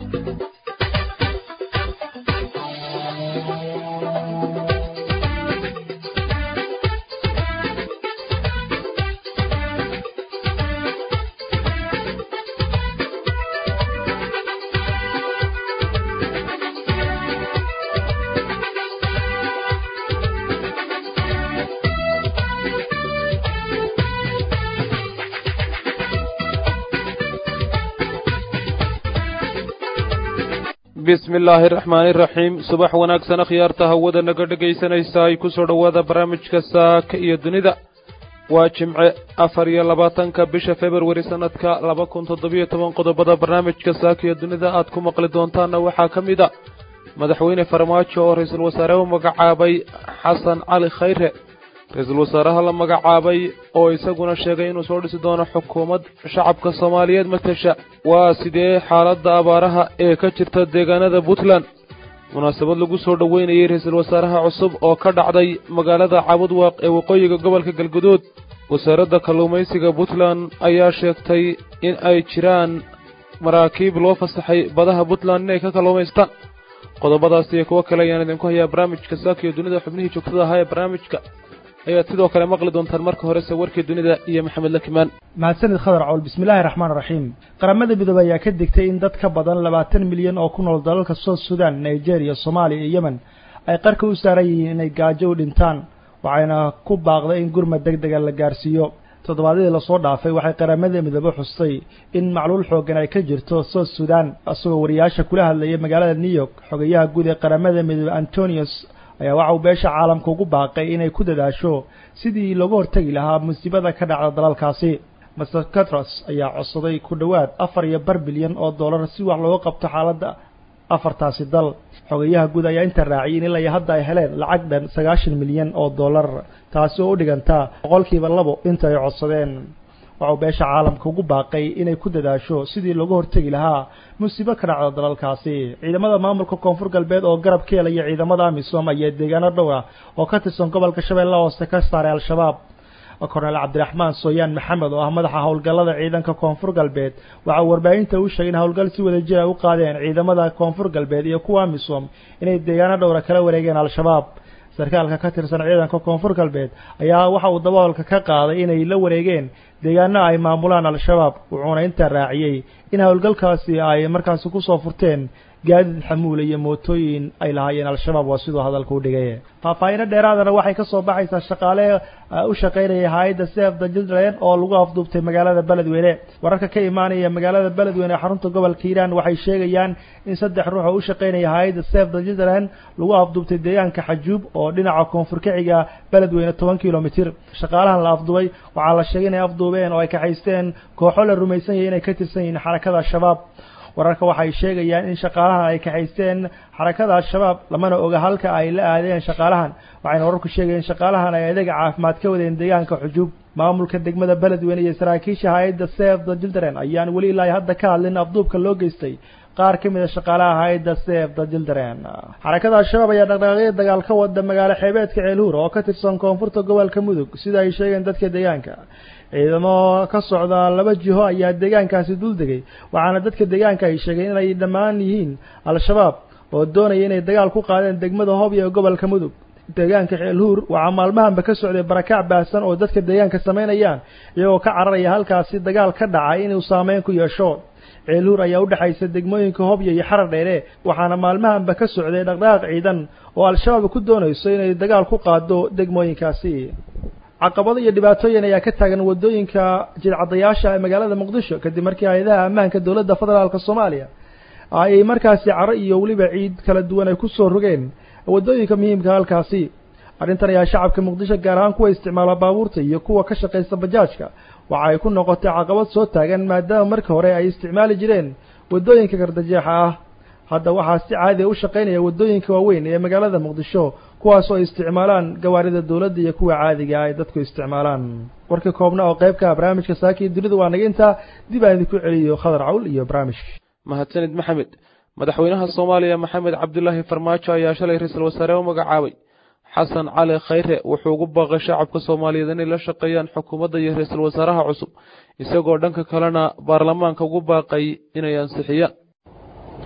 bismi illaahi araxmaani iraxiim subax wanaagsan akhyaarta hawada naga dhegaysanaysa ay ku soo dhowaada barnaamijka saaka iyo dunida waa jimce afar iyo labaatanka bisha februari sanadka laba kun toddobiyo toban qodobada barnaamijka saaka iyo dunida aad ku maqli doontaanna waxaa ka mid a madaxweyne farmaajo oo ra-iisul wasaare u magacaabay xasan cali khayre ra-iisul wasaaraha la magacaabay oo isaguna sheegay inuu soo dhisi doono xukuumad shacabka soomaaliyeed matasha waa sidee xaaladda abaaraha ee ka jirta deegaanada puntland munaasabad lagu soo dhoweynayey ra-iisul wasaaraha cusub oo ka dhacday magaalada cabudwaaq ee waqooyiga gobolka galguduud wasaaradda kalluumaysiga puntland ayaa sheegtay in ay jiraan maraakiib loo fasaxay badaha puntland inay ka kalluumaystaan qodobadaas iyo kuwo kale ayaan idinku hayaa barnaamijka saaka iyo dunida xubnihii joogtada ahaa ee barnaamijka ayaad sidoo kale maqli doontaan marka horese warkii dunida iyo maxamed lakimaan mahadsanid khadar cowl bismillaahi raxmaan raxiim qaramada midoobey ayaa ka digtay in dad ka badan labaatan milyan oo ku nool dalalka south sudan nigeria soomaaliya iyo yemen ay qarka u saaran yihiin inay gaajo u dhintaan waxayna ku baaqday in gurmad deg dega la gaarsiiyo toddobaadyadii lasoo dhaafay waxay qaramada midoobe xustay in macluul xooggan ay ka jirto south sudan isagoo wariyaasha kula hadlayay magaalada new york xogayaha guud ee qaramada midoobe antonius ayaa waxa uu beesha caalamka ugu baaqay inay ku dadaasho sidii looga hortegi lahaa musiibada ka dhacda dalalkaasi master catros ayaa codsaday ku dhowaad afar iyo bar bilyan oo dollar si wax looga qabto xaaladda afartaasi dal xogayaha guud ayaa inta raaciyay in ilaa iyo hadda ay heleen lacag dhan sagaashan milyan oo dollar taasi oo u dhigantaa boqolkiiba labo inta ay codsadeen waxau beesha caalamka ugu baaqay inay ku dadaasho sidii looga hortegi lahaa musiibo ka dhacda dalalkaasi ciidamada maamulka koonfur galbeed oo garab ka helaya ciidamada amisom ayaa deegaano dhowr ah oo ka tirsan gobolka shabeelle hoose ka saaray al-shabaab korneel cabdiraxmaan sooyaan maxamed oo ah madaxa howlgallada ciidanka koonfur galbeed waxaa warbaahinta u sheegay in howlgal si wada jira u qaadeen ciidamada koonfur galbeed iyo kuwa amisom inay deegaano dhowra kala wareegeen al-shabaab sarkaalka ka tirsan ciidanka koonfur galbeed ayaa waxa uu daboolka ka qaaday inay la wareegeen deegaano ay maamulaan al-shabaab wuxuuna intaa raaciyey in howlgalkaasi ay markaasi kusoo furteen gaadiid xamuula iyo mootooyin ay lahaayeen al-shabaab waa siduu hadalka u dhigay faahfaahino dheeraadana waxay ka soo baxaysaa shaqaale u shaqaynaya hay-adda sef the children oo lagu afduubtay magaalada beledweyne wararka ka imaanaya magaalada beledweyne xarunta gobolka hiiraan waxay sheegayaan in saddex ruux oo u shaqaynaya hay-adda sef the children lagu afduubtay deegaanka xajuub oo dhinaca koonfur kaciga beledweyne toban kilomitir shaqaalahan la afduubay waxaa la sheegay inay afduubeen oo ay kaxaysteen kooxo la rumaysan yahay inay ka tirsan yihiin xarakada al-shabaab wararka waxay sheegayaan in shaqaalahan ay kaxaysteen xarakada al-shabaab lamana oga halka ay la aadeen shaqaalahan waxayna wararku sheegayeen shaqaalahan ay adeega caafimaad ka wadeen deegaanka xujuub maamulka degmada beledweyne iyo saraakiisha hay-adda sef the children ayaan weli ilaa hadda ka hadlin afduubka loo geystay qaar ka mid a shaqaalaha hay-adda sef the children xarakada al-shabaab ayaa dhaqdhaqaaqyo dagaal ka wada magaalo xeebeedka ceelhuur oo ka tirsan koonfurta gobolka mudug sida ay sheegeen dadka deegaanka ciidamo ka socda laba jiho ayaa deegaankaasi dul degay waxaana dadka deegaanka ay sheegeen inay dhammaan yihiin al-shabaab oo doonaya inay dagaal ku qaadeen degmada hobyo ee gobolka mudug deegaanka ceelhuur waxaa maalmahanba ka socday barakac baahsan oo dadka deegaanka samaynayaan iyagoo ka cararaya halkaasi dagaal ka dhacay inuu saameyn ku yeesho ceelhuur ayaa u dhexaysa degmooyinka hobyo iyo xarar dheere waxaana maalmahanba ka socday dhaqdhaqaaq ciidan oo al-shabaab ku doonayso inay dagaal ku qaado degmooyinkaasi caqabado iyo dhibaatooyin ayaa ka taagan waddooyinka jidcadayaasha ee magaalada muqdisho kadib markii hay-adaha ammaanka dowladda federaalk soomaaliya ay markaasi caro iyo weliba ciid kala duwan ay kusoo rogeen waddooyinka muhiimka halkaasi arrintan ayaa shacabka muqdisho gaar ahaan kuwa isticmaala baabuurta iyo kuwa ka shaqaysta bajaajka waxa ay ku noqotay caqabad soo taagan maadaama markii hore ay isticmaali jireen waddooyinka gardajeexa ah hadda waxaa si caadiya u shaqaynaya waddooyinka waaweyn ee magaalada muqdisho kuwaasoo ay isticmaalaan gawaarida dowladda iyo kuwa caadiga ay dadku isticmaalaan warkii koobna oo qaybka barnaamijka saakii dunida waa naga intaa dib aan idinku celiyo khadar cawl iyo barnaamijka mahadsanid maxamed madaxweynaha soomaaliya maxamed cabdulaahi farmaajo ayaa shalay ra-iisul wasaare u magacaabay xasan cali khayre wuxuu ugu baaqay shacabka soomaaliyeed inay la shaqeeyaan xukuumadda iyo ra-iisul wasaaraha cusub isagoo dhanka kalena baarlamaanka ugu baaqay inay ansixiyaan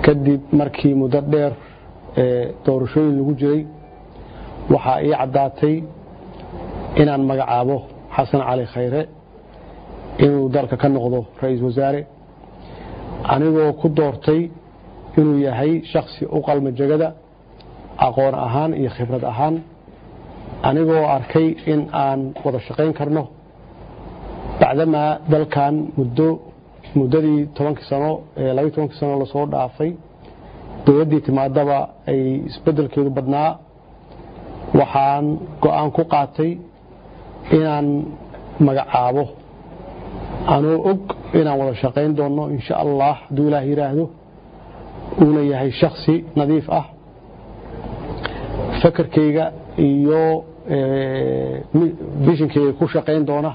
kadib markii muddo dheer ee doorashooyin lagu jiray waxaa ii caddaatay inaan magacaabo xasan cali khayre inuu dalka ka noqdo ra-iisul wasaare anigoo ku doortay inuu yahay shaksi u qalma jegada aqoon ahaan iyo khibrad ahaan anigoo arkay in aan wada shaqayn karno bacdamaa dalkan muddo muddadii tobankii sano ee labaiy tobankii sano lasoo dhaafay dowladdii timaadaba ay isbeddelkeedu badnaa waxaan go-aan ku qaatay inaan magacaabo anoo og inaan wada shaqayn doonno insha allah hadduu ilaah yidhaahdo uuna yahay shaksi nadiif ah fakarkayga iyo bishinkayga ku shaqayn doona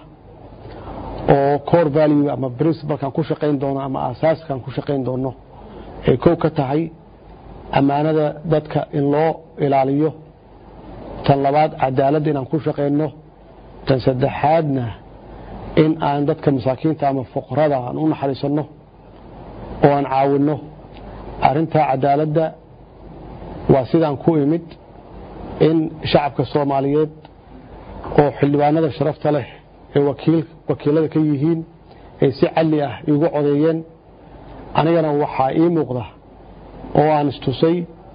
oo core value ama principalkan ku shaqayn doono ama asaaskan ku shaqayn doono ay kow ka tahay ammaanada dadka in loo ilaaliyo tan labaad cadaaladda inaan ku shaqayno tan saddexaadna in aan dadka masaakiinta ama fuqarada aan u naxariisanno oo aan caawinno arrintaa cadaaladda waa sidaan ku imid in shacabka soomaaliyeed oo xildhibaanada sharafta leh ee wakiilada ka yihiin ay si calli ah iigu codeeyeen anigana waxaa ii muuqda oo aan istusay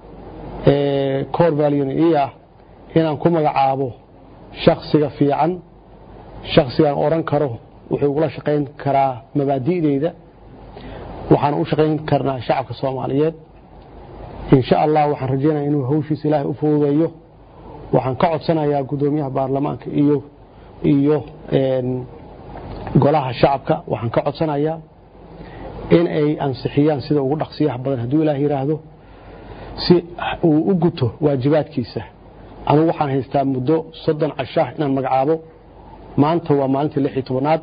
cor valin ii ah inaan ku magacaabo shaksiga fiican shaksigaan odhan karo wuxuu ugula shaqayn karaa mabaadi'deyda waxaan u shaqayn karnaa shacabka soomaaliyeed insha allah waxaan rajaynaya inuu hawshiisa ilaahay u fududeeyo waxaan ka codsanayaa guddoomiyaha baarlamaanka iyo iyo golaha shacabka waxaan ka codsanayaa in ay ansixiyaan sida ugu dhaqsiyaha badan hadduu ilaah yidhaahdo si uu u guto waajibaadkiisa anugu waxaan haystaa muddo soddon cashaah inaan magacaabo maanta waa maalintii lix iyo tobanaad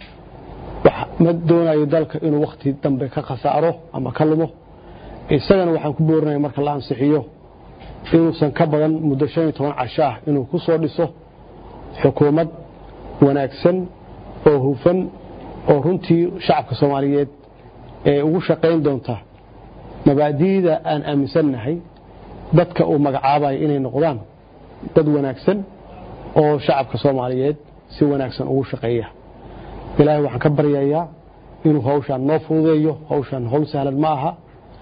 ma doonayo dalka inuu wakhti dambe ka khasaaro ama ka lumo isagana waxaan ku boorinaya marka la ansixiyo inuusan ka badan muddo shan iyo toban cashaah inuu ku soo dhiso xukuumad wanaagsan oo hufan oo runtii shacabka soomaaliyeed ee ugu shaqayn doonta mabaadi'da aan aaminsannahay dadka uu magacaabayo inay noqdaan dad wanaagsan oo shacabka soomaaliyeed si wanaagsan ugu shaqeeya ilaahay waxaan ka baryayaa inuu hawshaan noo fududeeyo hawshaan hawl sahlan ma aha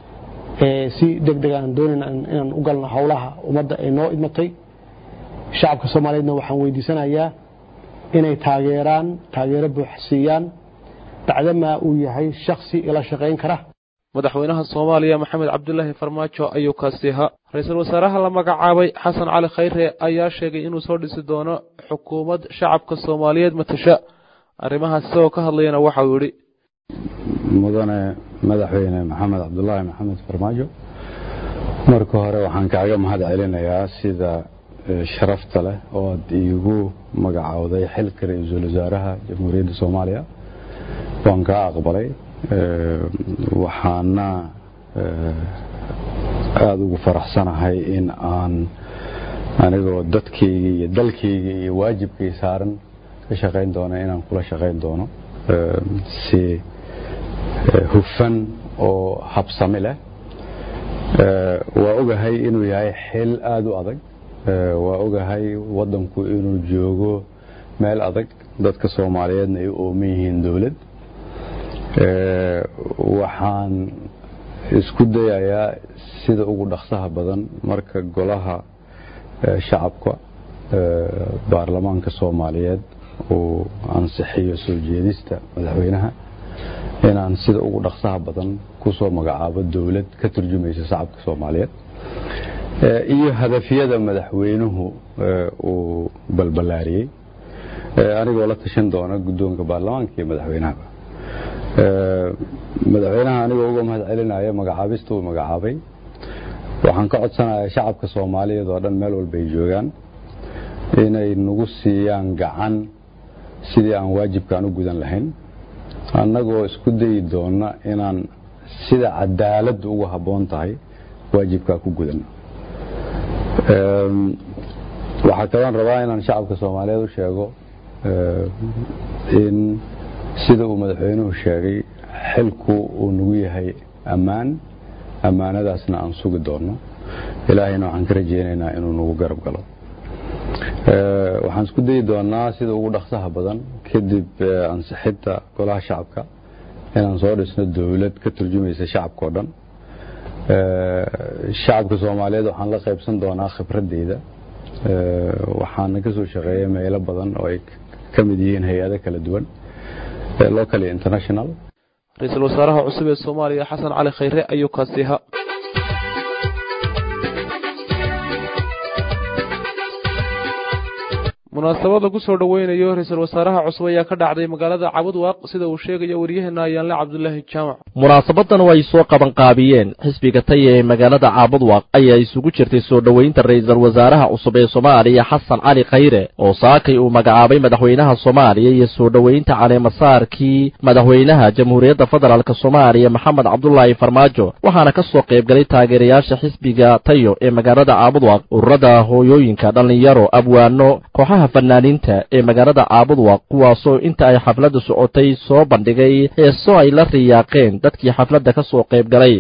si deg deg aan doonayna inaan u galno howlaha ummadda ay noo idmatay shacabka soomaaliyeedna waxaan weydiisanayaa inay taageeraan taageero buuxsiiyaan bacdamaa uu yahay shaksi ila shaqayn kara madaxweynaha soomaaliya maxamed cabdulaahi farmaajo ayuu kaasi ahaa ra-iisul wasaaraha la magacaabay xasan cali khayre ayaa sheegay inuu soo dhisi doono xukuumad shacabka soomaaliyeed matasha arrimahaas isagoo ka hadlayana waxauu yidhi mudane madaxweyne maxamed cabdulaahi maxamed farmaajo marka hore waxaan kaaga mahad celinayaa sida sharafta leh oo aad iigu magacowday xilka ra-iisul wasaaraha jamhuuriyadda soomaaliya waan kaa aqbalay waxaana aada ugu faraxsanahay in aan anigoo dadkayga iyo dalkayga iyo waajibkay saaran ka shaqayn doono inaan kula shaqayn doono si hufan oo habsami leh waa ogahay inuu yahay xil aada u adag waa ogahay waddanku inuu joogo meel adag dadka soomaaliyeedna ay u ooman yihiin dowlad waxaan isku dayayaa sida ugu dhaqsaha badan marka golaha shacabka baarlamaanka soomaaliyeed uu ansixiyo soo jeedista madaxweynaha inaan sida ugu dhaqsaha badan kusoo magacaabo dowlad ka turjumaysa shacabka soomaaliyeed iyo hadafyada madaxweynuhu uu balbalaariyey anigoo la tashan doona guddoonka baarlamaanka iyo madaxweynahaba madaxweynaha anigoo uga mahad celinaya magacaabista uu magacaabay waxaan ka codsanayaa shacabka soomaaliyeed oo dhan meel walba ay joogaan inay nagu siiyaan gacan sidii aan waajibkaan u gudan lahayn annagoo isku dayi doona inaan sida cadaaladdu ugu habboon tahay waajibkaa ku gudan waxaa kaloon rabaa inaan shacabka soomaaliyeed u sheego in sida uu madaxweynuhu sheegay xilku uu nagu yahay ammaan ammaanadaasna aan sugi doonno ilaahayna waxaan ka rajaynaynaa inuu nagu garab galo waxaan isku dayi doonaa sida ugu dhaqsaha badan kadib ansixinta golaha shacabka inaan soo dhisno dowlad ka turjumaysa shacabka oo dhan shacabka soomaaliyeed waxaan la qaybsan doonaa khibradeyda waxaana ka soo shaqeeya meelo badan oo ay ka mid yihiin hay-ado kala duwan local iyo international ra-iisul wasaaraha cusub ee soomaaliya xasan cali khayre ayuu kaasiha munaasabad lagu soo dhoweynayo ra-iisul wasaaraha cusub ayaa ka dhacday magaalada cabudwaaq sida uu sheegayo waryaheena ayaanle cabdulaahi jaamac munaasabadan oo ay soo qabanqaabiyeen xisbiga taya ee magaalada caabudwaaq ayaa isugu jirtay soo dhoweynta ra-iisul wasaaraha cusub ee soomaaliya xasan cali khayre oo saakay uu magacaabay madaxweynaha soomaaliya iyo soo dhoweynta caleemasaarkii madaxweynaha jamhuuriyadda federaalk soomaaliya maxamed cabdulaahi farmaajo waxaana ka soo qaybgalay taageerayaasha xisbiga tayo ee magaalada caabudwaaq ururada hooyooyinka dhallinyaro abwaano kooxaha fanaaniinta ee magaalada caabudwaq kuwaasoo inta ay xafladda socotay soo bandhigay heeso ay la riyaaqeen dadkii xafladda ka soo qayb galay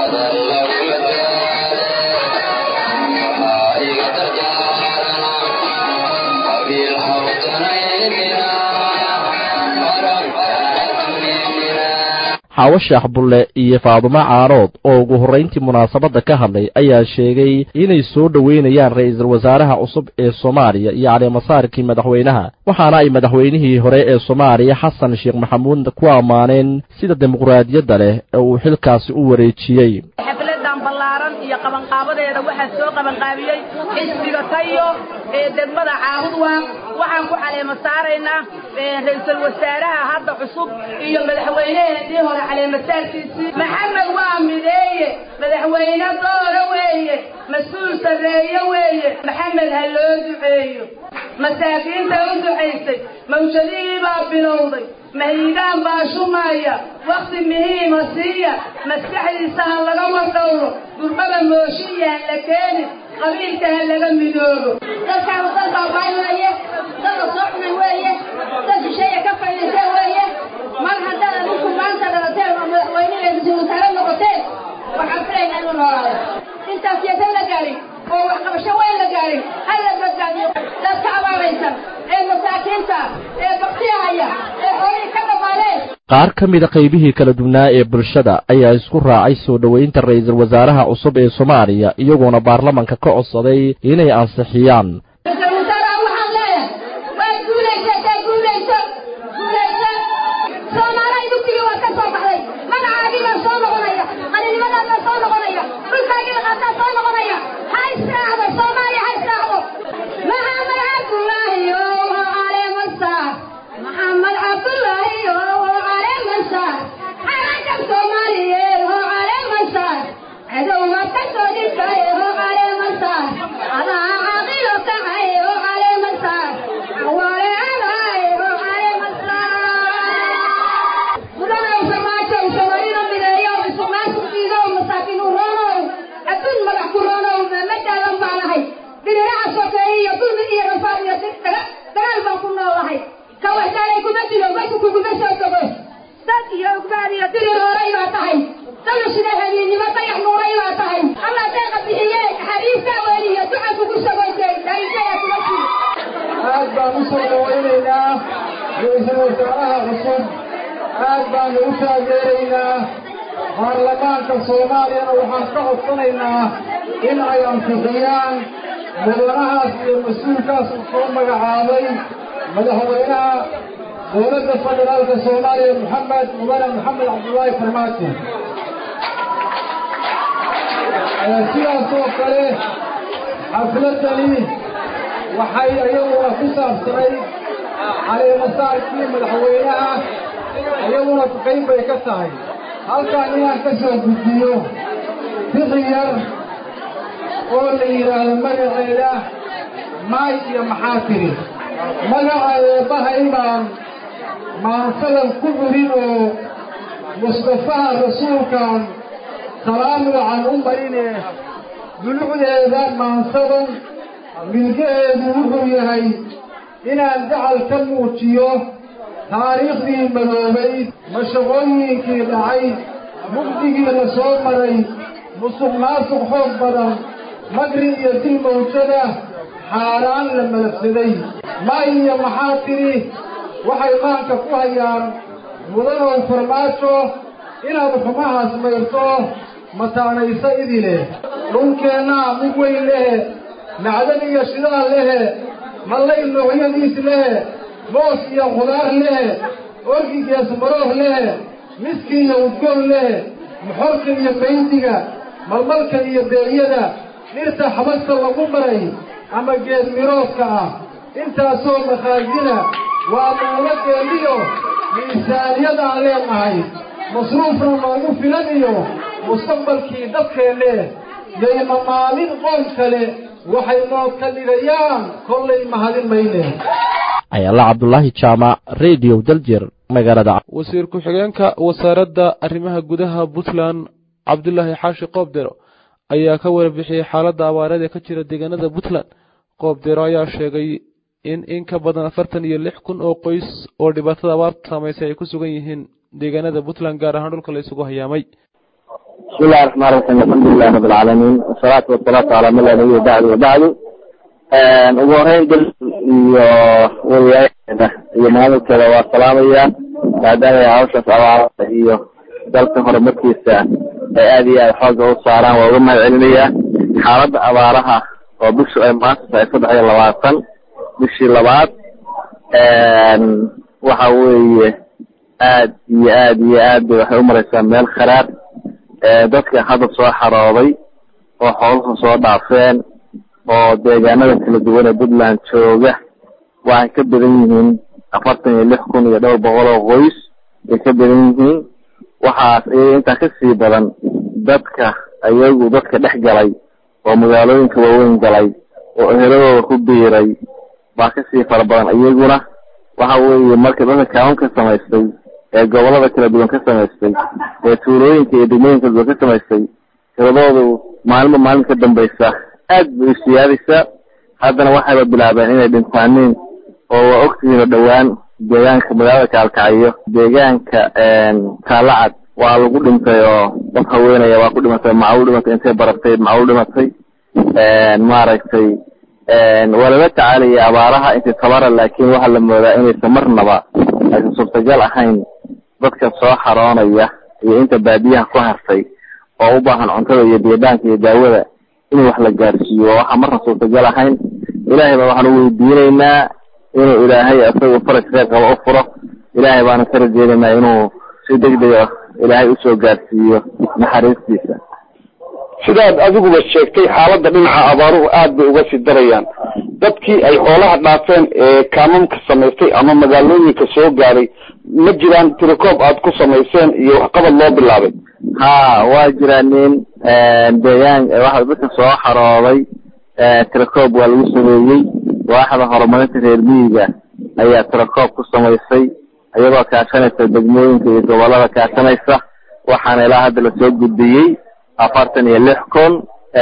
xaawo sheekh bulle iyo faadumo caarood oo ugu horrayntii munaasabadda ka hadlay ayaa sheegay inay soo dhoweynayaan ra'iisul wasaaraha cusub ee soomaaliya iyo caleemasaarkii madaxweynaha waxaana ay madaxweynihii hore ee soomaaliya xasan sheekh maxamuud ku ammaaneen sida dimuqraadiyadda leh ee uu xilkaasi u wareejiyey xafladan ballaaran iyo qabanqaabadeeda waxaa soo qabanqaabiyey xisbiga tayo ee degmada caabudwaaq waxaan ku caleema saaraynaa ra-iisul wasaaraha hadda cusub iyo madaxweyneheenii hore caleemasaarkiisii maxamed waa mideeye madaxweyne doora weeye mas-uul sarreeye weeye maxamed ha loo duceeyo masaakiinta u ducaysay mawjadihii baa bilowday mahiigaan baa shumaya wakhti muhiima siiya maskaxdiisa ha laga wardhowro durbada mooshiya ha la keeni qabiilka ha laga midoobo dadkaan dad baabaay weeye dada soo cunay weeye dad shisheeya ka fadhiisa weeye mar haddaad adinku maanta dhalateen oo madaxweyne ra-iisul wasaare noqoteen waxaan filaynaa inuu noolaado intaas yeesan la gaarin oo waxqabasho weyn la gaarin ha la badbaadiyo dadka abaaraysan ee masaakiinta ee baktiyahaya ee xoolihii ka dhammaadeen qaar ka mida qaybihii kala duwnaa ee bulshada ayaa isku raacay soo dhoweynta ra'iisul wasaaraha cusub ee soomaaliya iyagoona baarlamanka ka codsaday inay ansixiyaan ra-iisul wasaaraha waxaan leeyahay waad guulaysataa guulayso guulayso soomaalihay dugsigii waad ka soo baxday magacaagii baa soo noqonaya qalinimadaad baa soo noqonaya dhulkaagii laqaataa soo noqonaya ha israacdo soomaaliya ha israacdo maxamed cabdullaahi oo caleemasaar maxamed cabdullaahi oo caleemasaar xarankab soomaaliyeed oo caleemasaar cadowga ka soo dhintay oo caleemasaar adaa caaqilo kacay oo caleemasaar awaale adaay oo caleemasaar mudanow samaajow samarino mideeyow isuqnaasuqiidow masaakiin u roonow adduun magax ku roonow madaalan baan ahay diriraca sokeeye iyo dulmi iyo rafaad iyo dagaal baan ku noolahay ka waxdaanay kuma dilo meesha kuguma soo dogo dad iyo ogbaad iyo dirir horay baa tahay dalashida habiennimo dayax nuuray baa tahay allah deeqa bixiye xariiftaa weliyo duca kugu sagoysay daaisayaa kuma jiro aad baan u soo dhawaynaynaa ra-iisul wasaaraha cusub aad baanu u taageeraynaa baarlamaanka soomaaliyana waxaan ka codsanaynaa in ay ansixiyaan mudanahaas iyo mas-uulkaas uu soo magacaabay madaxweynaha dowladda federaalka soomaaliya maxamed mudane maxamed cabdullaahi farmaajo sidaas oo kale xafladani waxay iyaguna ku saabsanay caleemasaarkii madaxweynaha iyaguna qayb bay ka tahay halkaan inaan ka soo gudbiyo bixi yar oo la yidhaahdo magaceeda maay iyo maxaa tiri magaca eebbahay baan maansadan ku curin oo mustafaha rasuulkan salaam wacan u marine dulucdeeda maansadan milgaheedu wuxuu yahay inaan dacal ka muujiyo taariikhdii madoobayd mashaqooyinkii dhacay mugdigii la soo maray musuq maasuq xoog badan magri iyo dil mawjada xaaraan la malabsaday ma iyo maxaa tidhi waxay maanka ku hayaan mudanow farmaajo inaad xumahaas mayrto mataanayso idile dhulkeennaa mid weyn lehe macdan iyo shidaal lehe mallay noocyadiis lehe moos iyo khudaar lehe orgigees marooh lehe miski iyo udgoon lehe moxorka iyo maydiga malmalka iyo beeyada dhirta xabagta lagu maray ama geed miroodka ah intaasoo makhaasina waa mawladeeniyo miisaaniyadaan leenahay masruufna noogu filan iyo mustaqbalkii dadkeenne yayna maalin qoon kale waxay noo ka dhigayaan kollay mahadin mayne ayaala cabdulaahi jaamac radio daljir magaalada wasiir ku-xigeenka wasaaradda arrimaha gudaha puntland cabdulaahi xaashi qoobdero ayaa ka warbixiyey xaaladda abaareed ee ka jira deegaanada puntland qoobdero ayaa sheegay in in ka badan afartan iyo lix kun oo qoys oo dhibaatada abaarta saamaysay ay ku sugan yihiin deegaanada puntland gaar ahaan dhulka la isugu hayaamay بسم الله الرحمن الرحيم الحمد لله رب العالمين والصلاة والصلاة على من لا نبي بعد وبعد ugu horeyn dal iyo wariyaayada iyo maamulkeeda waa salaamaya maadaama ay hawshaas abaarada iyo dalka horumarkiisa ay aada iyo aada xooga u saaraan waa uga mahad celinayaa xaaladda abaaraha oo bishu ay maanta tahay saddex iyo labaatan bishii labaad waxa weeye aad iyo aad iyo aad bay waxay umareysaa meel kharaar dadka hadda soo xarooday oo xooluhu soo dhaafeen oo deegaanada kala duwan ee puntland jooga waxay ka badan yihiin afartan iyo lix kun iyo dhowr boqol oo qoys ay ka badan yihiin waxaas iyaga intaa kasii badan dadka ayagu dadka dhex galay oo magaalooyinka waaweyn galay oo eheladooda ku biiray baa kasii fara badan iyaguna waxa weeye marka dadka kaawan ka samaystay ee gobolada kala duwan ka samaystay ee tuulooyinka iyo degmooyinka kala duwan ka samaystay tiradoodu maalinba maalin ka dambaysa aad bay isiyaadaysaa haddana waxayba bilaabeen inay dhintaaniin oo waa ogtihiin oo dhowaan deegaanka magaalada kaalkacyo deegaanka kaalacad waa lagu dhintay oo dad haweenaya waa ku dhimatay macalu dhimatay intay baratay macalu dhimatay maaragtay waa lala tacaalaya abaaraha intay tabara laakiin waxaa la moodaa inaysan marnaba aysan suurtagal ahayn dadka soo xaroonaya iyo inta baadiyaha ku hartay oo u baahan cuntada iyo biidaanka iyo daawada in wax la gaarsiiyo waa waxaa marna suurtagal ahayn ilaahay baa waxaanu weydiinaynaa inuu ilaahay isagu faraj kheyr qaba u furo ilaahay baanu ka rajeynaynaa inuu si degdega ilaahay usoo gaarsiiyo naxariistiisa sidaad adiguba sheegtay xaaladda dhinaca abaaruhu aad bay uga sii darayaan dadkii ay xoolaha dhaafeen ee kaamamka samaystay ama magaalooyinka soo gaaray ma jiraan tirikoob aad ku samayseen iyo waxqabad loo bilaabay ha waa jiraa nin deegaan waxa dadka soo xarooday tirakoob waa lagu sameeyey waaxda horumarinta reer miyiga ayaa tirakoob ku samaysay iyadoo kaashanaysa degmooyinka iyo gobolada kaashanaysa waxaana ilaa hadda lasoo gudbiyey afartan iyo lix kun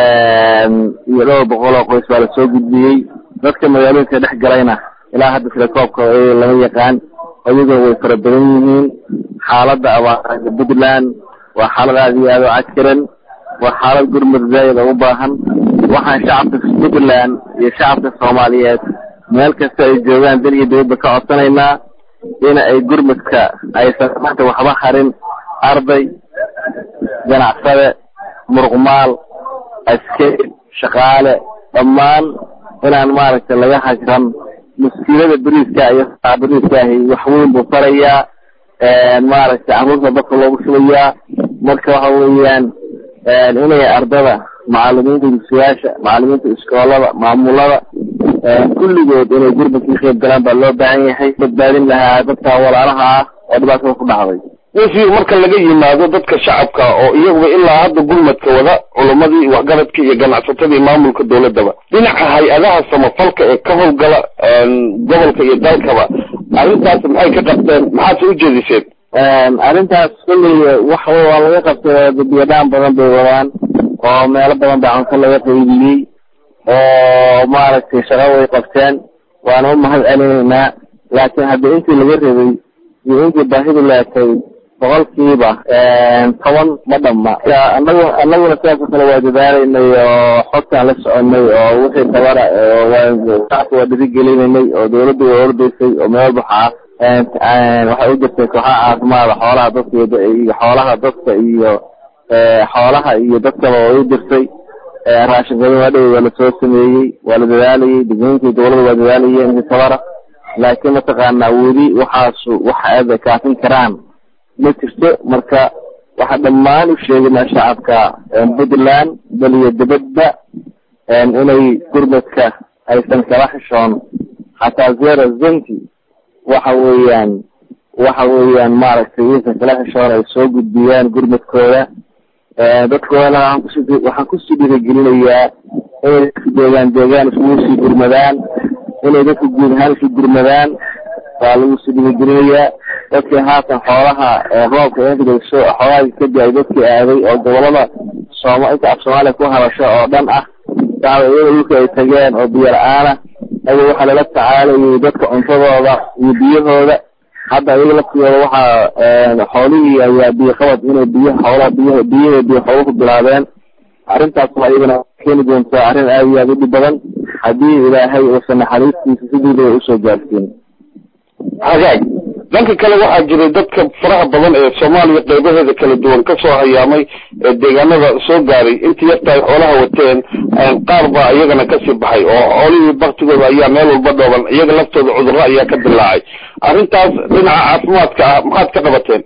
iyo dhowr boqol oo qoys baa lasoo gudbiyey dadka magaalooyinka dhex galayna ilaa hadda tilakoobka lama yaqaan iyaguna way fara badan yihiin xaaladda abaarada puntland waa xaalad aada iyo aada u cakiran waa xaalad gurmud zaayid oo u baahan waxaan shacabka puntland iyo shacabka soomaaliyeed meel kasta ay joogaan dal iyo dawladda ka codsanaynaa in ay gurmudka aysan maanta waxba harin arday ganacsade muruqmaal askari shaqaale dhammaan inaan maaragtay laga hajran muskiilada beriiska iyo beriiskaahi wax weyn buu farayaa maaragtay caruurta dadka loogu shubayaa marka waxa weeyaan inay ardada macalimiinta dugsiyaasha macalimiinta iskoolada maamulada kulligood inay gurmadka ka qayb galaan baa loo baahan yahay badbaadin lahaa dadka walaalaha ah oo dhibaatada ku dhacday wasiir marka laga yimaado dadka shacabka oo iyaguba ilaa hadda gurmadka wada culamadii waxgaradka iyo ganacsatadii maamulka dowladaba dhinaca hay-adaha samafalka ee ka howlgala gobolka iyo dalkaba arrintaas maxay ka qabteen maxaase u jeediseen arrintaas kulley wax waa laga qabtay biyadhaan badan bay wadaan oo meelo badan baa cunto laga qaybiyey oo maaragtay shaqo way qabteen waana u mahad celinaynaa laakiin hadda intii laga rabay iyo intii baahidu leekay boqolkiiba toban ma dhamma anagu anaguna sidaasoo kale waa dadaalaynay oo xogtaan la soconay oo wixii tabara shacabka waa dhiirigelinaynay oo dawladda waa ordaysay oo meel waxaa waxay u jirtay kooxaha caafimaada xoolaha dadka iyo xoolaha dadka iyo xoolaha iyo dadkaba way u jirtay raashin badan waa dhow waa lasoo sameeyey waa la dadaalayay degmooyinkii dawladda waa dadaalayeen intii tabara laakiin mataqaanaa weli waxaasu wax aada kaafin karaan ma jirto marka waxaa dhammaan u sheegaynaa shacabka puntland bal iyo dibadba inay gurmadka aysan kala xishoon xataa zero zenki waxa weeyaan waxa weeyaan maaragtay inaysan kala xishoon ay soo gudbiyaan gurmadkooda dadkoodana waxaan kusii dhiirigelinayaa inay dadka deegaan deegaan iskugu sii gurmadaan inay dadka guud ahaan isku gurmadaan waa lagu sii dhiirigelinayaa dadkii haatan xoolaha roobka inkadso xoolaha kadib ay dadkii aaday oo gobolada sooma inta af soomaaliya ku hadasho oo dhan ah dacwa iyada dhulka ay tageen oo biyo la-aana aya waxaa lala tacaalayay dadka cuntadooda iyo biyahooda hadda iyaga laftiyooda waxaa xoolihii ayaa biyo qabad inay biyo xoolaha biy biyaha biyo xoolo ku bilaabeen arrintaas waa iyadana keeni doontaa arrin aada iyo aada u dhib badan haddii ilaahay uusan naxariistiisa sidiidaba usoo gaarsiin hagaag dhanka kale waxaa jiray dadka faraha badan ee soomaaliya qeybaheeda kala duwan kasoo hayaamay ee deegaanada soo gaaray intii yarta ay xoolaha wateen qaar baa iyagana kasii baxay oo xoolihii baktigooda ayaa meel walba dhooban iyaga laftooda cudurro ayaa ka dilaacay arrintaas dhinaca caafimaadka ah maxaad ka qabateen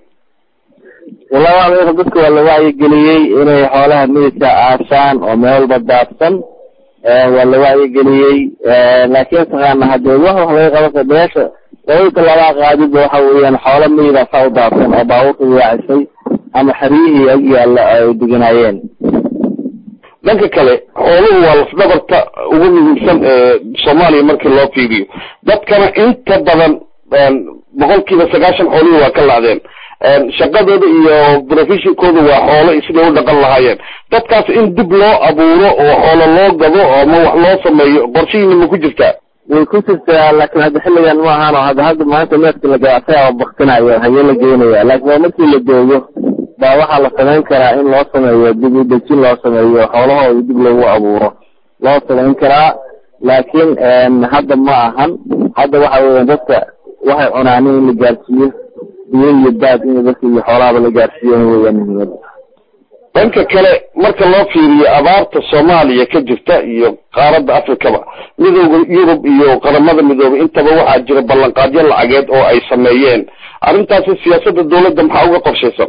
wallahi dadka waa la wacyigeliyey inay xoolaha mididka aasaan oo meel walba daadsan waa la wacyigeliyey laakiin taqaana hadee wax wax laga qaban meesha labada labaa qaadidba waxa weeyaan xoolo miyida saa u daadsan oo baabuurta waacisay ama xeryihii ag yaalla ay deganaayeen dhanka kale xooluhu waa lafdhabarta ugu muhiimsan ee soomaaliya markii loo fiiriyo dadkana inta badan boqolkiiba sagaashan xoolihii waa ka lacdeen shaqadooda iyo professionkooda waa xoolo siday u dhaqan lahaayeen dadkaas in dib loo abuuro oo xoolo loo gado ama wax loo sameeyo qorshihiina ma ku jirtaa way ku jirtaa laakiin hadda xilligan ma ahaan oo hadda hadda maanta neefka la gaasayaa baktinayo hayee la geynaya laakiin waa markii la doogo baa waxaa la samayn karaa in loo sameeyo dib u dejin loo sameeyo xoolahooda dib loogu abuuro loo samayn karaa laakiin hadda ma ahan hadda waxa weeyaan dadka waxay cunaan in la gaarsiiyo biyo iyo baad in dadka iyo xoolahaba la gaarsiiyo weeyaan muhiimada dhanka kale marka loo fiiriyo abaarta soomaaliya ka jirta iyo qaaradda afrikaba midooda yurub iyo qaramada midoobay intaba waxaa jira ballanqaadyo lacageed oo ay sameeyeen arrintaasi siyaasadda dawladda maxaa uga qorshaysan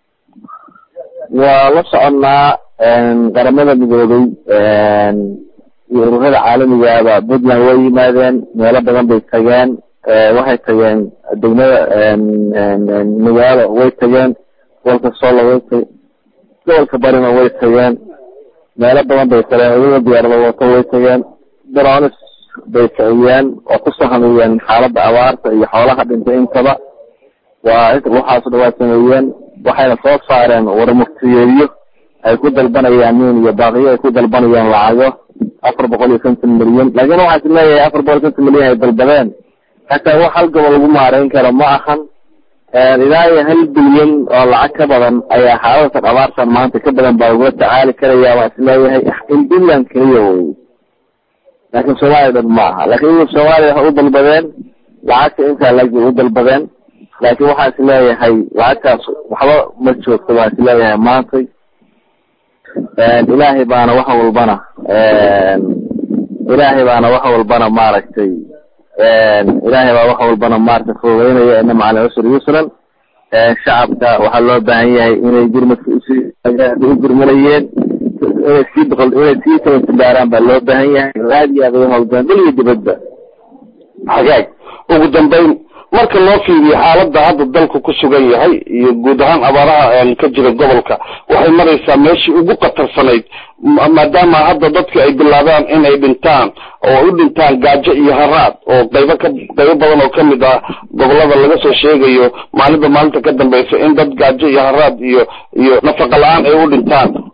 waa la soconnaa qaramada midoobay iyo ururada caalamigaaba puntland way yimaadeen meelo badan bay tageen waxay tageen degmada magaalo way tageen gobolka solo way tag gobolka barina way tageen meelo badan bay tageen iyagoo diyaarada wato way tageen dronis bay kiciyeen oo ku sahamiyeen xaaladda abaarta iyo xoolaha dhintay intaba waa waxaaso dhan waa sameeyeen waxayna soo saareen warmuftiyeedyo ay ku dalbanayaan nin iyo baaqiyo ay ku dalbanayaan lacago afar boqol iyo konton milyan laakiin waxaa is leeyahay afar boqol iyo konton milyan ay dalbadeen hataa wax hal gobol lagu maareyn karo ma ahan ilaa iyo hal bilyan oo lacag ka badan ayaa xaaladatan abaartan maanta ka badan baa lagula tacaali karaya waa is leeyahay in puntland keliya wey laakiin soomaaliya dhan ma aha laakiin iyagu soomaaliya waxay u dalbadeen lacagta intaa lagi u dalbadeen laakiin waxaa is leeyahay lacagtaas waxba ma joogto waa is leeyahay maantay ilaahay baana wax walbana ilaahay baana wax walbana maaragtay ilaahay baa wax walbana maaragtay fududeynaya ina macala cusri yusran shacabka waxaa loo baahan yahay inay gurmadka usii u gurmanayeen inay sii boqol inay sii tabantibaaraan baa loo baahan yahay aad iyo aad uga hawlgalaan dal iyo dibadba hagaag ugu dambayn marka loo fiiriyo xaaladda hadda dalku ku sugan yahay iyo guud ahaan abaaraha ka jira gobolka waxay maraysaa meeshii ugu khatarsanayd maadaama hadda dadka ay bilaabaan inay dhintaan oo u dhintaan gaajo iyo haraad oo qaybo ka qaybo badan oo kamid ah gobolada laga soo sheegayo maalinba maalinta ka dambaysa in dad gaajo iyo haraad iyo iyo nafaqa la-aan ay u dhintaan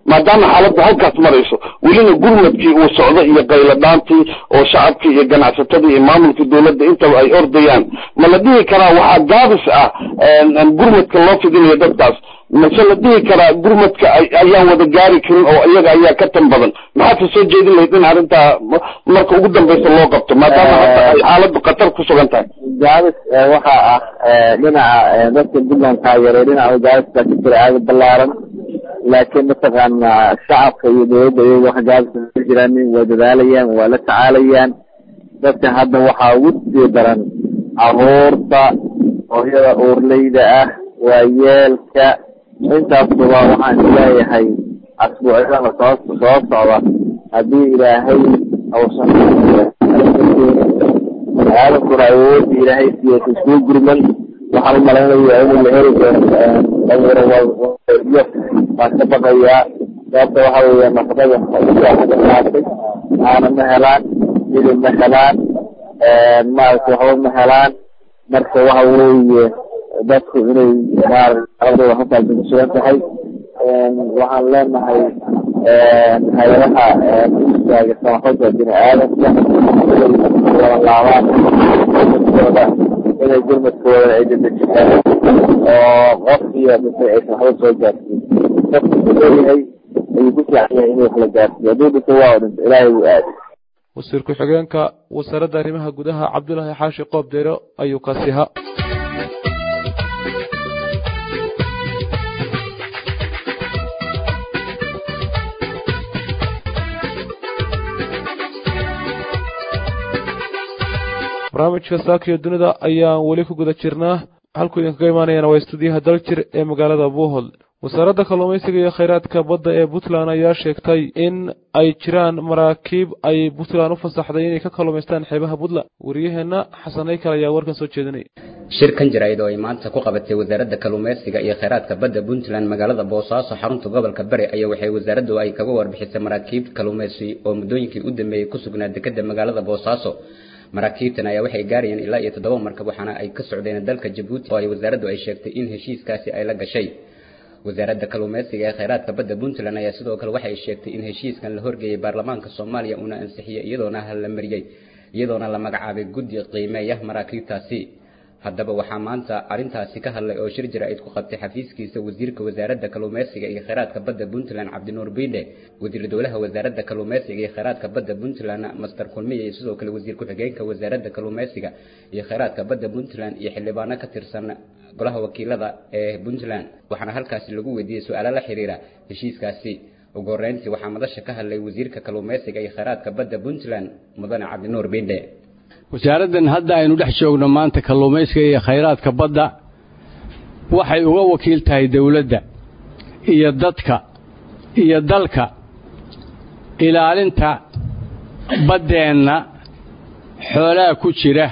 maadaama xaaladdu halkaas marayso welina gurmadkii uu socdo iyo qayladhaantii oo shacabkii iyo ganacsatadii iyo maamulkii dowladda intaba ay ordayaan ma la dhihi karaa waxaa gaabis ah gurmadka loo fidinayo dadkaas mase la dhihi karaa gurmadka ayaan wada gaari karin oo iyaga ayaa ka tan badan maxaad ka soo jeedin lahayd in arrintaa marka ugu dambeysa loo qabto maadaama hadda ay xaaladdu khatar ku sugan tahay gaabis waxaa ah dhinaca dadka puntland taageeray dhinaca gaabis baa ka jira aada ballaaran laakiin mataqaana shacabka iyo dowladda iyaga wax gaabis ka jiraan waa dadaalayaan waa la tacaalayaan dadka hadda waxaa ugu sii daran caruurta hooyada uurleyda ah waayeelka intaasba waxaan isleeyahay asbuucyada soo soo socda haddii ilaahay uusan aadankuna awoodda ilaahay siiyo isku gurman waxaan u malaynayaa inuu la heli doono dhalinyaro baan ka baqayaa sababta waxa weeye nafaqada qaatay caana ma helaan hilib ma helaan maaragtay waxba ma helaan marka waxa weeye dadku inay maaragtay halkaasi ku sugan tahay waxaan leenahay hay-adaha istaaga samafalka bini aadamka inay laabaan gurmadkooda inay gurmadkooda ay dedejiyaan oo qof iyo dhintay aysan waxba soo gaarsiin qofku ku leeyahay ayuu ku fiican yahay inuu wax la gaarsiiyo hadduu dhinto waa dhinto ilaahay wuu aaday wasiir ku-xigeenka wasaaradda arrimaha gudaha cabdulaahi xaashi qoob deero ayuu kaasiha barnaamijka saakiyo dunida ayaan weli ku guda jirnaa halkuu idinkaga imaanayana waa istuudiyaha daljir ee magaalada buuhol wasaaradda kalluumaysiga iyo khayraadka badda ee puntland ayaa sheegtay in ay jiraan maraakiib ay puntland u fasaxday inay ka kalluumaystaan xeebaha puntland wariyaheenna xasan aykal ayaa warkan soo jeedinaya shirkan jaraa'id oo ay maanta ku qabatay wasaaradda kalluumaysiga iyo khayraadka badda puntland magaalada boosaaso xarunta gobolka bari ayaa waxay wasaaraddu ay kaga warbixisay maraakiib kalluumaysi oo muddooyinkii u dambeeyey ku sugnaa dekedda magaalada boosaaso maraakiibtan ayaa waxay gaarayeen ilaa iyo toddoba markab waxaana ay ka socdeen dalka jabuuti oo ay wasaaraddu ay sheegtay in heshiiskaasi ay la gashay wasaaradda kalluumaysiga ee khayraadka badda puntland ayaa sidoo kale waxa ay sheegtay in heshiiskan la horgeeyey baarlamaanka soomaaliya uuna ansixiyey iyadoona la mariyey iyadoona la magacaabay guddi qiimeeya maraakiibtaasi haddaba waxaa maanta arrintaasi ka hadlay oo shir jaraa'id ku qabtay xafiiskiisa wasiirka wasaaradda kalluumaysiga iyo khayraadka badda puntland cabdinuur biidhe wasiir dowlaha wasaaradda kalluumaysiga iyo khayraadka badda puntland master kulmiye iyo sidoo kale wasiir ku-xigeenka wasaaradda kalluumaysiga iyo khayraadka badda puntland iyo xildhibaano ka tirsan golaha wakiilada ee puntland waxaana halkaasi lagu weydiiyey su-aalo la xiriira heshiiskaasi ugu horreyntii waxaa madasha ka hadlay wasiirka kalluumaysiga iyo khayraadka badda puntland mudane cabdinuur biidhe wasaaraddan hadda aynu dhex joogno maanta kalluumaysiga iyo khayraadka badda waxay uga wakiil tahay dawladda iyo dadka iyo dalka ilaalinta baddeenna xoolaha ku jira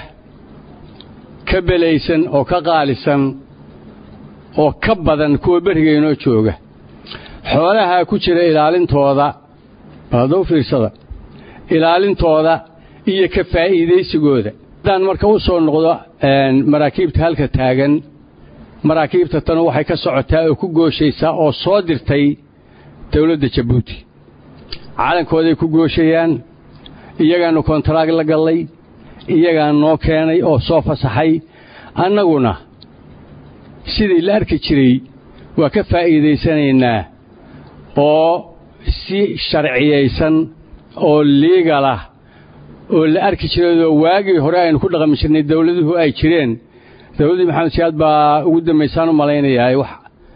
ka belaysan oo ka qaalisan oo ka badan kuwa berigaynoo jooga xoolaha ku jira ilaalintooda adou fiirsada ilaalintooda iyo ka faa'iidaysigooda haddaan marka u soo noqdo maraakiibta halka taagan maraakiibta tanu waxay ka socotaa oo ku gooshaysaa oo soo dirtay dawladda jabuuti calankooday ku gooshayaan iyagaannu kontaraag la gallay iyagaan noo keenay oo soo fasaxay annaguna sidii la arki jiray waa ka faa'iidaysanaynaa oo si sharciyaysan oo liigalah oo la arki jirayoo waagii hore aynu ku dhaqmi jirnay dawladuhu ay jireen dawladdii maxamed siyaad baa ugu dambaysaan u malaynayaa wax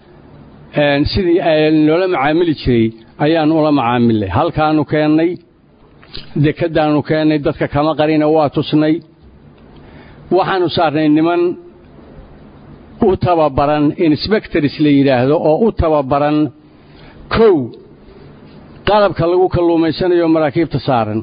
sidii loola macaamili jiray ayaannu ula macaamilnay halkaannu keennay dekeddaannu keennay dadka kama qarina waa tusnay waxaannu saarnay niman u tababaran insbectors la yidhaahdo oo u tababaran kow qalabka lagu kalluumaysanayo maraakiibta saaran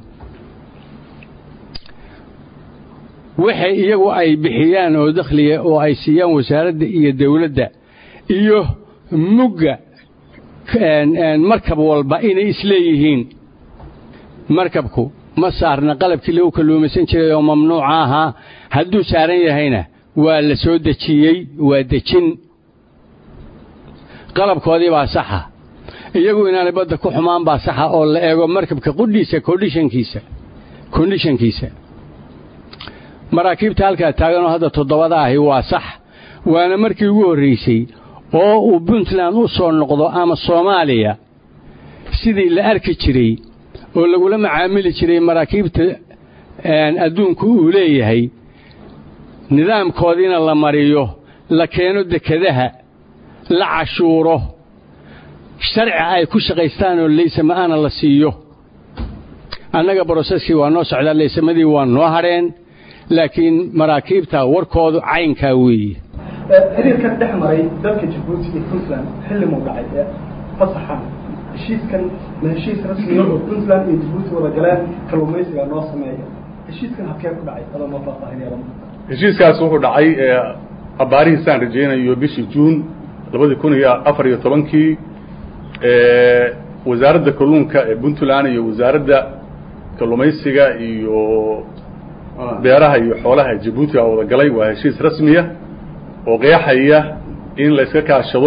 waxay iyagu ay bixiyaan oo dakhliga oo ay siiyaan wasaaradda iyo dawladda iyo mugga markab walba inay isleeyihiin markabku ma saarna qalabkii lagu kalluumaysan jiray oo mamnuuca ahaa hadduu saaran yahayna waa la soo dejiyey waa dejin qalabkoodii baa saxa iyagu inaanay badda ku xumaan baa saxa oo la eego markabka qudhiisa kondhishankiisa kondhishankiisa maraakiibta halkaa taaganoo hadda toddobada ahi waa sax waana markii ugu horraysay oo uu puntland u soo noqdo ama soomaaliya sidii la arki jiray oo lagula macaamili jiray maraakiibta adduunku uu leeyahay nidaamkoodiina la mariyo la keeno dekedaha la cashuuro sharci ay ku shaqaystaan oo laysama'aana la siiyo annaga broseskii waa noo socdaa laysamadii waa noo hadheen laakiin maraakiibta warkoodu caynkaa weeye xiriirkan dhex maray dalka jabuuti iyo puntland xilli muu dhacay ee fasaxan heshiiskan ma heshiis rasmiya oo puntland iyo jabuuti wada galeen kalluumaysiga noo sameeya heshiiskan habkee ku dhacay adoo noo faahfaahinaya heshiiskaas wuxuu dhacay abbaarihiisaan rajaynayo bishii juun labadii kun iyo afar iyo tobankii wasaaradda kalluunka ee puntland iyo wasaaradda kalluumaysiga iyo beeraha iyo xoolaha jabuuti aa wada galay waa heshiis rasmiya oo qeexaya in la iska kaashado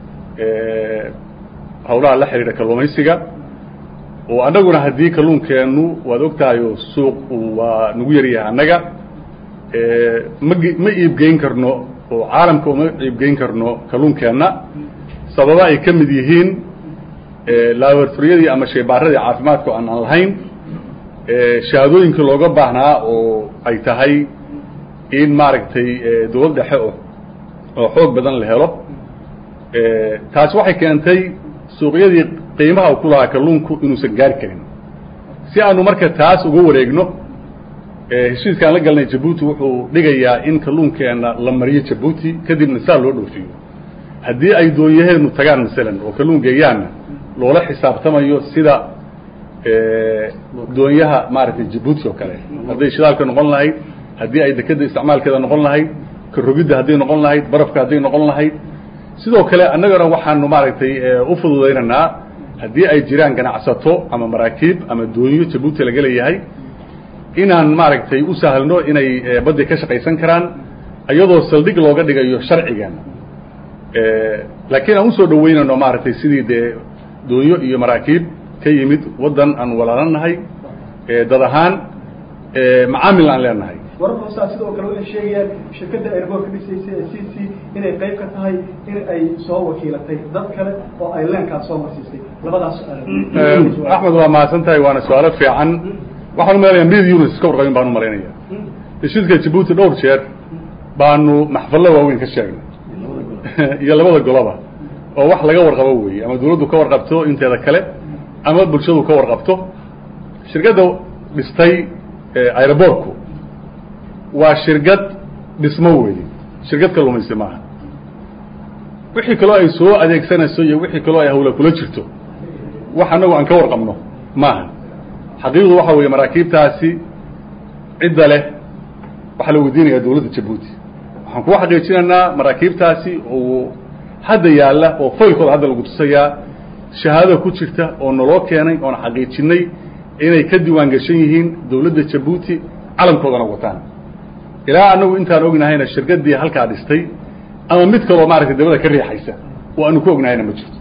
hawlaha la xidhiidha kalluumaysiga oo annaguna haddii kalluunkeennu waad ogtahay oo suuq waa nagu yaryahay annaga ma ma iibgeyn karno oo caalamka uma iibgeyn karno kalluunkeenna sababa ay ka mid yihiin laboratoriyadii ama sheebaaradii caafimaadka aan aan lahayn shahaadooyinkii looga baahnaa oo ay tahay in maaragtay dowlad dhexe o oo xoog badan la helo taas waxay keentay suuqyadii qiimaha ku lahaa kalluunku inuusan gaari karin si aanu marka taas uga wareegno heshiiskaan la galnay jabuuti wuxuu dhigayaa in kalluunkeenna la mariyo jabuuti kadibna saa loo dhoofiyo haddii ay doonyaheenu tagaan masalan oo kalluun geeyaanna loola xisaabtamayo sida doonyaha maaragtay jabuuti oo kale hadday shidaalka noqon lahayd haddii ay dekeda isticmaalkeeda noqon lahayd karogidda hadday noqon lahayd barafka hadday noqon lahayd sidoo kale annagana waxaanu maaragtay u fududaynaynaa haddii ay jiraan ganacsato ama maraakiib ama doonyo jabuuti laga leeyahay inaan maaragtay u sahlno inay badday ka shaqaysan karaan iyadoo saldhig looga dhigayo sharcigan laakiin aan usoo dhaweynayno maaragtay sidii dee doonyo iyo maraakiib ka yimid waddan aan walaalanahay dad ahaan macaamil aan leenahay wararka hoosaa sidoo kale waxay sheegayaan shirkadda airboortka dhisaysa ee c c inay qayb ka tahay in ay soo wakiilatay dad kale oo ay leenkaas soo marsiisay labadaas axmed waa mahadsan tahay waana su-aalo fiican waxaan u malaynayaa mid unis iska warqabin baan u malaynaya heshiiska jabuuti dhowr jeer baanu maxfallo waaweyn ka sheegnay iyo labada goloba oo wax laga warqabo weeye ama dawladdu ka warqabto inteeda kale ama bulshadu ka warqabto shirkadda dhistay aeroboortku waa shirkad dhismo weeye shirkad kalluumaysi maaha wixii kaloo ay soo adeegsanayso iyo wixii kaloo ay hawla kula jirto wax annagu aan ka warqabno maaha xaqiiqdu waxa weeye maraakiibtaasi cidda leh waxaa la weydiinayaa dawladda jabuuti waxaan kuga xaqiijinaynaa maraakiibtaasi oo hadda yaalla oo faylkooda hadda lagu tusayaa shahaadada ku jirta oo naloo keenay oon xaqiijinay inay ka diiwaan gashan yihiin dawladda jabuuti calamkoodana wataan ilaa annagu intaan ognahayna shirkaddii halkaa dhistay ama mid kaloo maaragtay dabada ka riixaysa oo aanu ku ognahayna ma jirto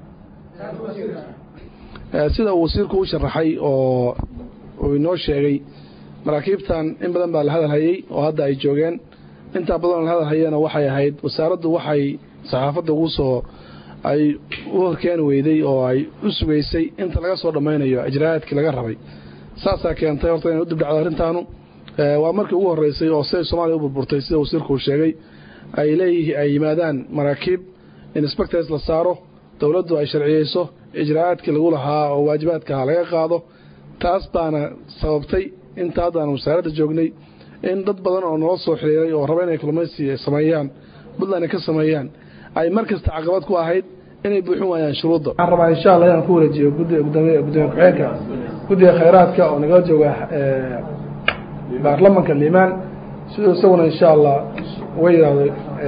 sida uu wasiirku u sharaxay oo uu inoo sheegay maraakiibtan in badan baa la hadal hayey oo hadda ay joogeen intaa badanoo la hadal hayena waxay ahayd wasaaraddu waxay saxaafadda ugu soo ay u horkeeni weyday oo ay u sugaysay inta laga soo dhammaynayo ijraayaadkii laga rabay saasaa keentay horta inay u dibdhacdo arrintaanu waa markii ugu horreysay oo siday soomaaliya u burburtay sida wasiirku uu sheegay ay leeyihiin ay yimaadaan maraakiib inspectors la saaro dowladdu ay sharciyeyso ijraayaadkii lagu lahaa oo waajibaadkaha laga qaado taas baana sababtay inta haddaan wasaaradda joognay in dad badan oo nala soo xiriiray oo raba inay kalluumaysi sameeyaan puntland ay ka sameeyaan ay mar kasta caqabad ku ahayd inay buuxin waayaan shuruudda waxaan rabaa insha allah inaan ku wareejiyo guddiga gudoomiye gudoomiye ku-xigeenka guddiga khayraadka oo nagala jooga baarlamanka liimaan siduu isaguna insha allah uga yidhaahdo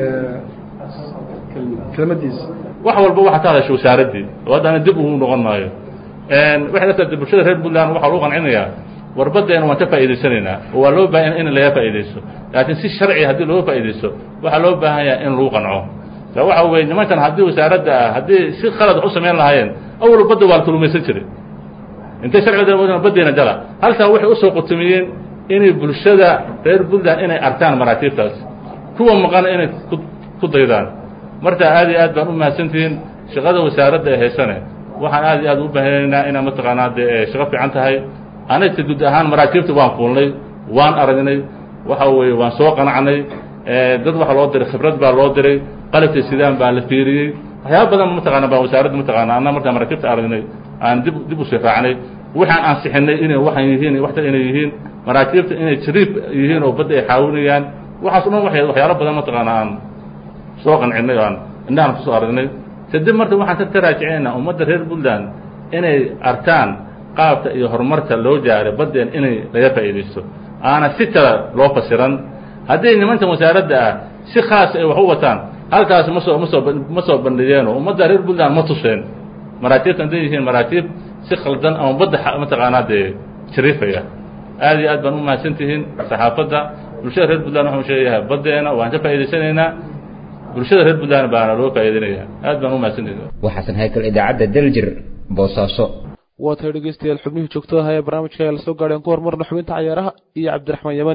kelmadiisa wax walba waxaa ka hadasha wasaaraddii oo haddana dib ugu noqon maayo waxay la tahay bulshada reer puntland waxaa lagu qancinayaa warbaddeena waan ka faa'iidaysanaynaa oo waa loo baahan in laga faa'iidaysto laakiin si sharci haddii looga faa'iidaysto waxaa loo baahan yahay in lagu qanco sa waxa weye nimankan haddii wasaaradda ah haddii si khalad wax u samayn lahaayeen awal badda waa la kalumaysan jiray intay sharciga baddeena gala halkaa waxay usoo qutumiyeen inay bulshada reer puntland inay arkaan maraakiibtaas kuwa maqana inay ku daydaan marka aad iyo aad baan u mahadsantihiin shaqada wasaaradda ee haysane waxaan aad iyo aad u baahanaynaa inaa mataqaanaa dee shaqo fiican tahay anagta guud ahaan maraakiibta waan fuulnay waan aragnay waxa weeye waan soo qanacnay dad waxaa loo diray khibrad baa loo diray qalabka sidaan baa la fiiriyey waxyaaba badan mataqaana baa wasaaradda mataqaana anna markaa maraakiibta aragnay aan dib dib u siraacnay waxaan ansixinay inay waxan yihiin waxtan inay yihiin maraakiibta inay jariib yihiin oo badda ay xaawinayaan waxaas o dhan waxay waxyaalo badan mataqaana aan soo qancinay oo aan indhahan kusoo aragnay kadib marka waxaan ka taraajicinayna ummadda reer puntland inay arkaan qaabka iyo horumarka loo jaaray baddeen inay laga faa'iidaysto aana si kale loo fasiran hadday nimankan wasaaradda ah si khaas ay wax u wataan halkaas ma soo ma soo ma soo bandhigeenoo ummadda reer puntland ma tuseen maraakiibta hadday yihiin maraakiib si khaldan ama badda mataqaanaa dee jariifaya aad iyo aad baan u mahadsan tihiin saxaafadda bulshada reer puntland waxaan sheegayahay baddeena waan ka faa'iidaysanaynaa bulshada reer puntland baana loo faa'iidinaya aad baan u mahadsantihiin waxaasan haykal idaacadda daljir boosaaso waa tahay dhegeystayaal xubnihii joogtada ahaa ee barnaamijka ayaa lasoo gaadheen ku horumarna xubinta cayaaraha iyo cabdiraxmaan yamani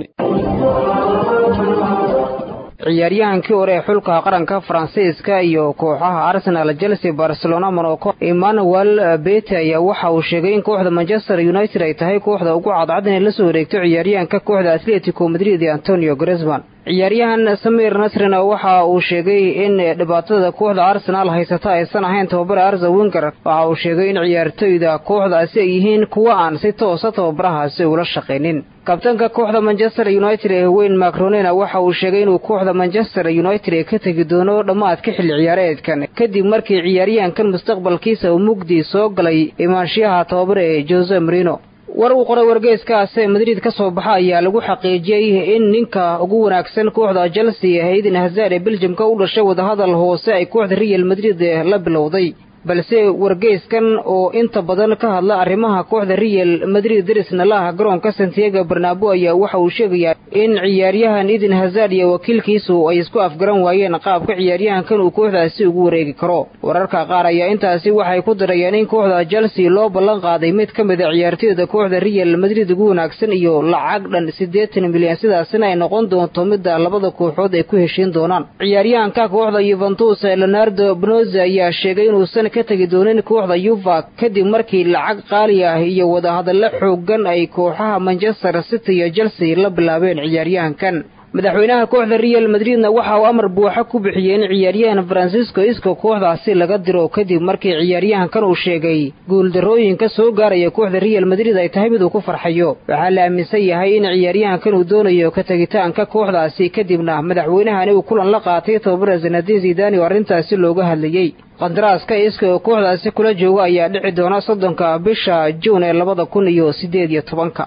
ciyaaryahankii hore ee xulka qaranka faransiiska iyo kooxaha arsenal chelsea barcelona monaco emmanuel bete ayaa waxa uu sheegay in kooxda manchester united ay tahay kooxda ugu cadcad inay la soo wareegto ciyaaryahanka kooxda atletico madrid ee antonio gresman ciyaaryahan samir nasrina waxa uu sheegay in dhibaatada kooxda arsenal haysata aysan ahayn tababare arza winger waxa uu sheegay in ciyaartoyda kooxdaasi ay yihiin kuwa aan si toosa tababarahaasi ula shaqaynin kabtanka kooxda manchester united ee weyn macronena waxa uu sheegay inuu kooxda manchester united ee ka tegi doono dhammaadka xilli ciyaareedkan kadib markii ciyaaryahankan mustaqbalkiisa uu mugdi soo galay imaanshiyaha tababare ee jose marino war uu qoray wargeyskaas ee madrid ka soo baxa ayaa lagu xaqiijiyey in ninka ugu wanaagsan kooxda chelsea hayden hazard ee beljamka u dhashay wadahadal hoose ay kooxda real madrid la bilowday balse wargeyskan oo inta badan ka hadla arrimaha kooxda real madrid darisna la ah garoonka santiago barnabo ayaa waxa uu sheegayaa in ciyaaryahan eden hazard iyo wakiilkiisu ay isku afgaran waayeen qaabka ciyaaryahankan uu kooxdaasi ugu wareegi karo wararka qaar ayaa intaasi waxay ku darayeen in kooxda chelsea loo ballan qaaday mid ka mid a ciyaartoyda kooxda real madrid ugu wanaagsan iyo lacag dhan siddeetan milyan sidaasina ay noqon doonto midda labada kooxood ay ku heshiin doonaan ciyaaryahanka kooxda yuventus leonardo bnoza ayaa sheegay inuusan ka tegi doonin kooxda yuva kadib markii lacag qaali ah iyo wadahadallo xoogan ay kooxaha manchester city iyo chelsea la bilaabeen ciyaaryahankan madaxweynaha kooxda real madridna waxa uu amar buuxa ku bixiyey in ciyaaryahan francisco isco kooxdaasi laga diro kadib markii ciyaaryahankan uu sheegay guuldarrooyinka soo gaaraya kooxda real madrid ay tahay mid uu ku farxayo waxaa la aaminsan yahay in ciyaaryahankan uu doonayo ka tegitaanka kooxdaasi kadibna madaxweynahani uu kulan la qaatay tababara zanadin zidani oo arrintaasi looga hadlayey qandaraaska iska oo kooxdaasi kula jooga ayaa dhici doona soddonka bisha juun ee labada kun iyo siddeed iyo tobanka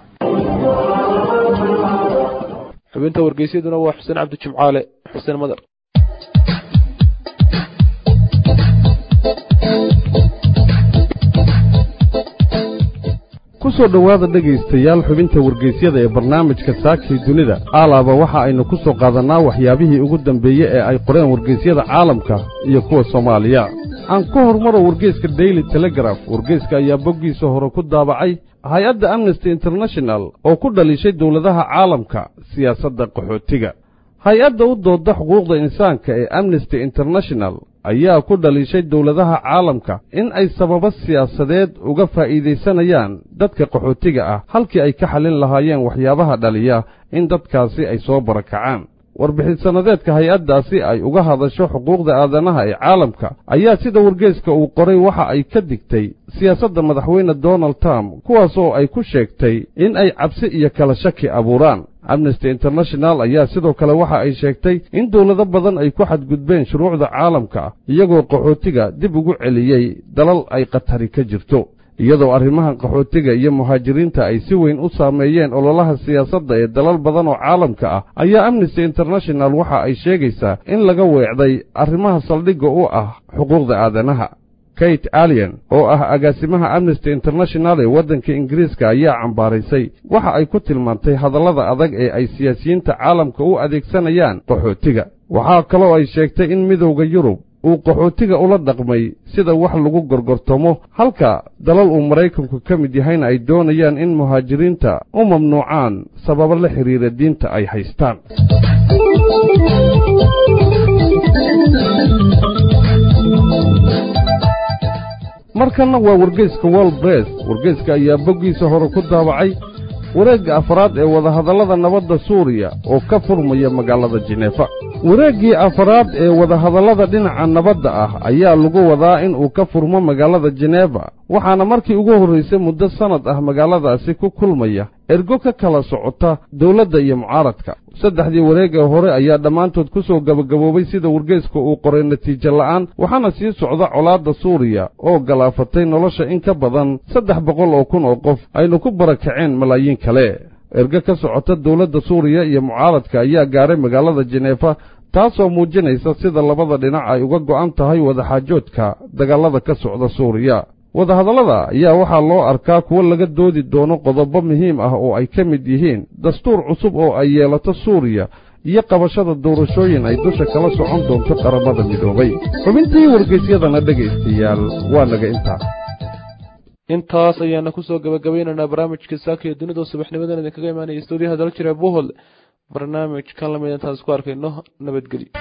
xubinta wargeysyaduna waa xuseen cabdi jimcaale xuseen madar ku soo dhowaada dhegaystayaal xubinta wargeysyada ee barnaamijka saakii dunida aalaaba waxa aynu ku soo qaadannaa waxyaabihii ugu dambeeye ee ay qoreen wargeysyada caalamka iyo kuwa soomaaliya aan ku hormaro wargeyska daily telegraf wargeyska ayaa boggiisa hore ku daabacay hay-adda amnesty international oo ku dhalishay dowladaha caalamka siyaasadda qaxootiga hay-adda u doodda xuquuqda insaanka ee amnesty international ayaa ku dhalishay dowladaha caalamka in ay sababo siyaasadeed uga faa'iidaysanayaan dadka qaxootiga ah halkii ay ka xallin lahaayeen waxyaabaha dhaliya in dadkaasi ay soo barakacaan warbixinsannadeedka hay-addaasi ay uga hadasho xuquuqda aadanaha ee caalamka ayaa sida wargeeska uu qoray waxa ay ka digtay siyaasadda madaxweyne donald trump kuwaas oo ay ku sheegtay in ay cabsi iyo kala shaki abuuraan amnesty international ayaa sidoo kale waxa ay sheegtay in dowlado badan ay ku xadgudbeen shuruucda caalamka iyagoo qaxootiga dib ugu celiyey dalal ay khatari ka jirto iyadoo arrimahan qaxootiga iyo muhaajiriinta ay si weyn u saameeyeen ololaha siyaasadda ee dalal badan oo caalamka ah ayaa amnesty international waxa ay sheegaysaa in laga weecday arrimaha saldhigga u ah xuquuqda aadanaha kate alien oo ah agaasimaha amnesty international ee waddanka ingiriiska ayaa cambaaraysay waxa ay ku tilmaantay hadallada adag ee ay siyaasiyiinta caalamka u adeegsanayaan qaxootiga waxaa kaloo ay sheegtay in midowda yurub uu qaxootiga ula dhaqmay sida wax lagu gorgortamo halka dalal uu maraykanku ka mid yahayna ay doonayaan in muhaajiriinta u mamnuucaan sababo la xidhiira diinta ay haystaan markanna waa wargeyska wol bress wargeyska ayaa boggiisa hore ku daabacay wareegga afraad ee wadahadallada nabadda suuriya oo ka furmaya magaalada jineefa wareeggii afraad ee wadahadallada dhinaca nabadda ah ayaa lagu wadaa in uu ka furmo magaalada jineefa waxaana markii ugu horraysay muddo sannad ah magaaladaasi ku kulmaya ergo ka kala socota dawladda iyo mucaaradka saddexdii wareegee hore ayaa dhammaantood ku soo gebagaboobay sida wargeyska uu qoray natiijo la'aan waxaana sii socda colaadda suuriya oo galaafatay nolosha in ka badan saddex boqol oo kun oo qof aynu ku barakaceen malaayiin kale ergo ka socota dawladda suuriya iyo mucaaradka ayaa gaaray magaalada jineefa taasoo muujinaysa sida labada dhinac ay uga go'an tahay wadaxaajoodka dagaallada ka socda suuriya wadahadallada ayaa waxaa loo arkaa kuwo laga doodi doono qodobo muhiim ah oo ay ka mid yihiin dastuur cusub oo ay yeelato suuriya iyo qabashada doorashooyin ay dusha kala socon doonto qaramada midoobay xubintii wargeysyadana dhegaystayaal waa naga intaa intaas ayaana kusoo gabagabaynaynaa barnaamijka saaka iyo dunida subaxnimadan idinkaga imaanaya stuudiyaha dal jira bohol barnaamijkan lamid intaan isku arkayno nabadgelyo